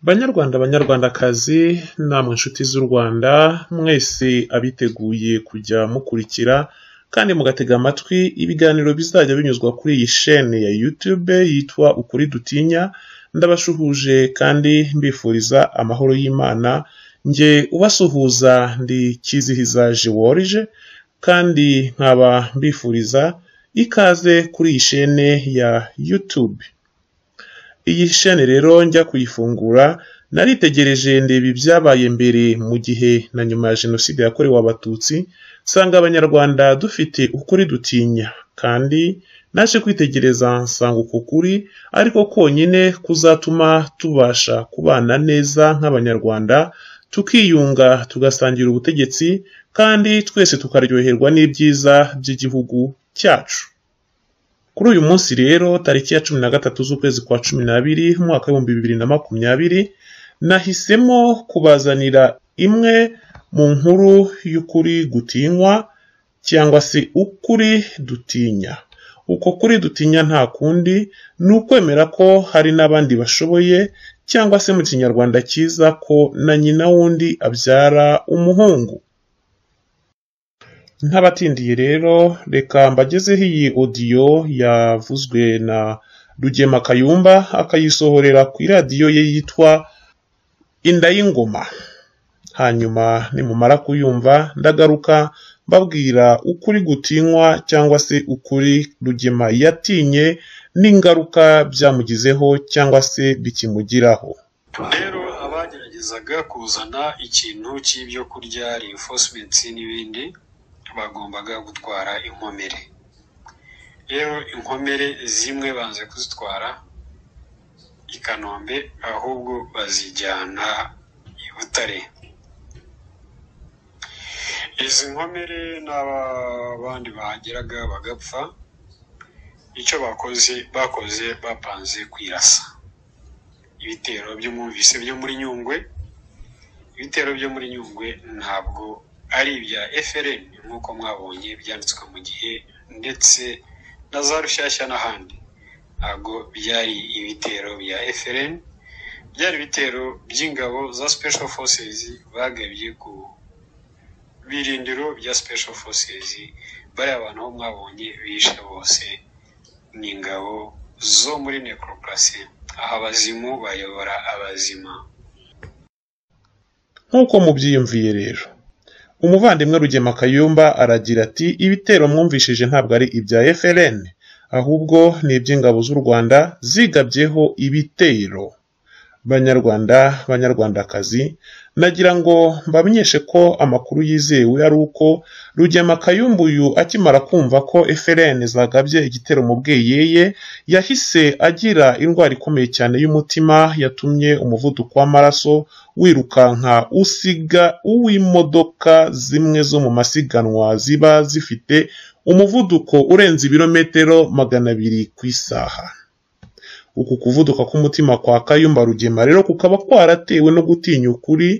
Banyarwanda banyarwandakazi namwe nshuti z'u Rwanda mwese abiteguye kujya mukurikira kandi mugatega amatwi ibiganiro bizajya binyuzwa kuri iyi shene ya YouTube yitwa Ukuri Dutinya, ndabashuhuje kandi mbifuriza amahoro y'Imana, njye ubasuhuza ndi Kizihiza George kandi nkaba mbifuriza ikaze kuri iyi shene ya YouTube. Iyi shene rero njya kuyifungura naritegereje ndeba ibyabaye mbere mu gihe na nyuma ya jenoside yakorewe abatutsi nsanga abanyarwanda dufite ukuri dutinya kandi naje kwitegereza nsanga uku kuri ariko konyine kuzatuma tubasha kubana neza nk'abanyarwanda tukiyunga tugasangira ubutegetsi kandi twese tukaryoherwa n'ibyiza by'igihugu cyacu. Kuri uyu munsi rero tariki ya cumi na gatatu z'ukwezi kwa cumi n'abiri umwaka w'ibihumbi bibiri na makumyabiri nahisemo kubazanira imwe mu nkuru y'ukuri gutinywa cyangwa se ukuri dutinya. Uko kuri dutinya nta kundi ni ukwemera ko hari n'abandi bashoboye cyangwa se mu kinyarwanda cyiza ko na nyina wundi abyara umuhungu. Ntabatindiye rero reka mbagezeho iyi odiyo yavuzwe na Rugema Kayumba akayisohorera ku iradiyo ye yitwa Inda y'Ingoma. Hanyuma nimumara kuyumva ndagaruka mbabwira ukuri gutinywa cyangwa se ukuri Rugema yatinye n'ingaruka byamugizeho cyangwa se bikimugiraho. rero abageragezaga kuzana ikintu cy'ibyo kurya reinforcements n'ibindi bagombaga gutwara inkomere rero inkomere zimwe banze kuzitwara i kanombe ahubwo bazijyana i butare izi nkomere n'abandi bahageraga bagapfa icyo bakoze bakoze bapanze kwirasa ibitero by'umwumvise byo muri nyungwe ibitero byo muri nyungwe ntabwo ari ibya FLN nk'uko mwabonye byanditswe mu gihe ndetse na za rushyashya n'ahandi ntabwo byari ibitero bya FLN byari ibitero by'ingabo za special forces bagabye ku birindiro bya special forces bariya abantu bo mwabonye bishe bose ni ingabo zo muri necroprase aho abazimu bayobora abazima Nk'uko mubyiyumviye rero umuvandimwe Rugema Kayumba aragira ati ibitero mwumvishije ntabwo ari ibya FLN ahubwo ni iby'ingabo z'u Rwanda zigabyeho ibitero banyarwanda banyarwandakazi nagira ngo mbamenyeshe ko amakuru yizewe ari uko Rugema Kayumba uyu akimara kumva ko FLN zagabye igitero mu bweyeye yahise agira indwara ikomeye cyane y'umutima yatumye umuvuduko w'amaraso wirukanka usiga uw'imodoka zimwe zo mu masiganwa ziba zifite umuvuduko urenze ibirometero magana abiri ku isaha uku kuvuduka k'umutima kwa kayumba rugema rero kukaba kwaratewe no gutinya ukuri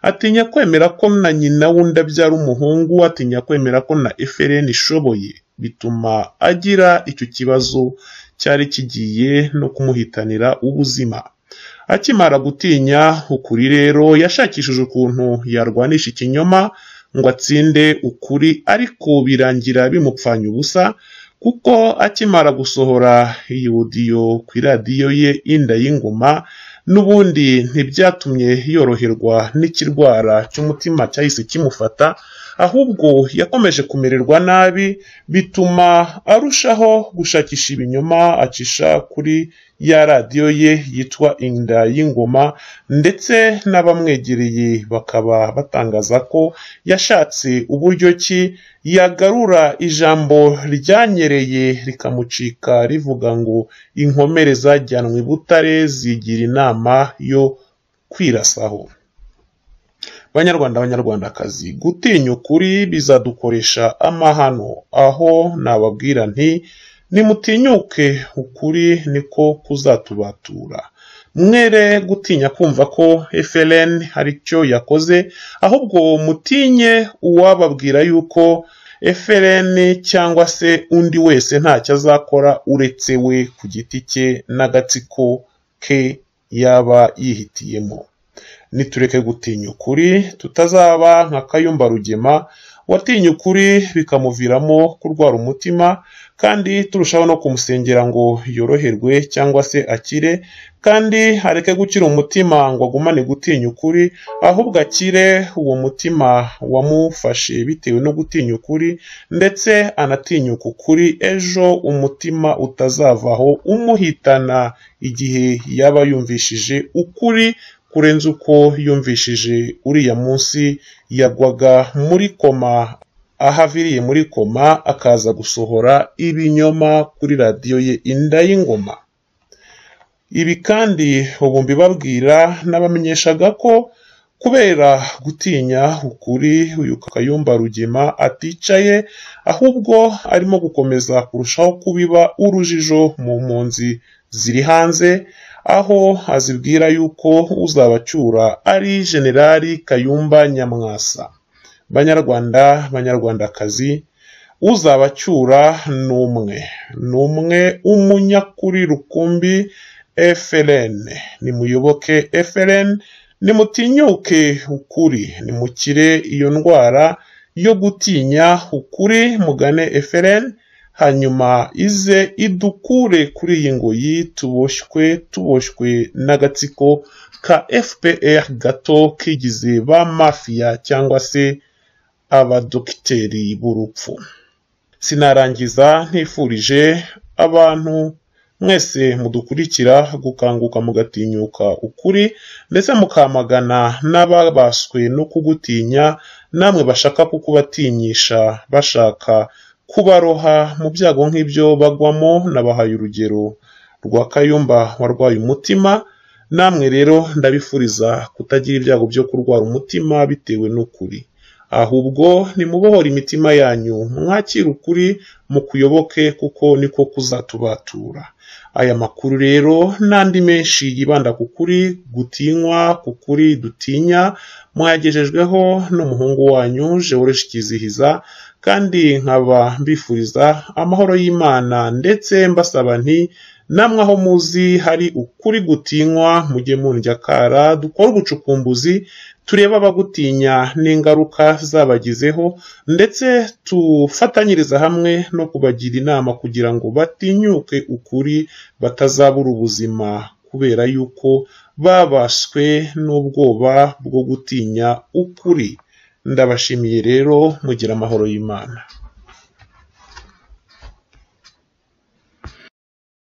atinya kwemera ko na nyina wundi abyara umuhungu atinya kwemera ko na efereni ishoboye bituma agira icyo kibazo cyari kigiye no kumuhitanira ubuzima akimara gutinya ukuri rero yashakishije ukuntu yarwanisha ikinyoma ngo atsinde ukuri ariko birangira bimupfanye ubusa kuko akimara gusohora iyi odiyo ku iradiyo ye inda y'ingoma n'ubundi ntibyatumye yoroherwa n'ikirwara cy'umutima cyahise kimufata ahubwo yakomeje kumererwa nabi bituma arushaho gushakisha ibinyoma acisha kuri ya radiyo ye yitwa inda y'ingoma ndetse n'abamwegereye bakaba batangaza ko yashatse uburyo ki yagarura ijambo ryanyereye rikamucika rivuga ngo inkomere zajyanwe butare zigira inama yo kwirasaho banyarwanda banyarwandakazi gutinya ukuri bizadukoresha amahano aho nababwira nti nimutinyuke ukuri niko kuzatubatura mwere gutinya kumva ko FLN hari icyo yakoze ahubwo mutinye uwababwira yuko FLN cyangwa se undi wese ntacyo azakora uretse we ku giti cye n'agatsiko ke yaba yihitiyemo nitureke gutinya ukuri tutazaba nka kayumba rugema watinye ukuri bikamuviramo kurwara umutima kandi turushaho no kumusengera ngo yoroherwe cyangwa se akire kandi areke gukira umutima ngo agumane gutinya ukuri ahubwo akire uwo mutima wamufashe bitewe no gutinya ukuri ndetse anatinyuka ukuri ejo umutima utazavaho umuhitana igihe yaba yumvishije ukuri kurenza uko yumvishije uriya munsi yagwaga muri koma aho aviriye muri koma akaza gusohora ibinyoma kuri radiyo ye inda y'ingoma ibi kandi ubu mbibabwira n'abamenyeshaga ko kubera gutinya ukuri uyu kayumba rugema aticaye ahubwo arimo gukomeza kurushaho kubiba urujijo mu mpunzi ziri hanze aho azibwira yuko uzabacyura ari generali kayumba nyamwasa banyarwanda banyarwandakazi uzabacyura ni umwe ni umwe umunyakuri rukumbi FLN nimuyoboke FLN nimutinyuke ukuri nimukire iyo ndwara yo gutinya ukuri mugane FLN hanyuma ize idukure kuri iyi ngoyi tuboshywe tuboshywe n'agatsiko ka fpr gato kigize ba mafiya cyangwa se abadogiteri b'urupfu sinarangiza ntifurije abantu mwese mudukurikira gukanguka mugatinyuka ukuri ndetse mukamagana n'ababaswe no kugutinya namwe bashaka kukubatinyisha bashaka kubaroha mu byago nk'ibyo bagwamo nabahaye urugero rwa kayumba warwaye umutima namwe rero ndabifuriza kutagira ibyago byo kurwara umutima bitewe n'ukuri ahubwo nimubohora imitima yanyu mwakire ukuri mukuyoboke kuko niko kuzatubatura aya makuru rero n'andi menshi yibanda ku kuri gutinywa ku kuri dutinya mwagejejweho n'umuhungu wanyu George Kizihiza kandi nkaba mbifuriza amahoro y'Imana ndetse mbasaba nti namwe aho muzi hari ukuri gutinywa mujye mundyakara dukore ubucukumbuzi turebe abagutinya n'ingaruka zabagizeho ndetse tufatanyiriza hamwe no kubagira inama kugira ngo batinyuke ukuri batazabura ubuzima kubera yuko babaswe n'ubwoba bwo gutinya ukuri ndabashimiye rero mugira amahoro y'imana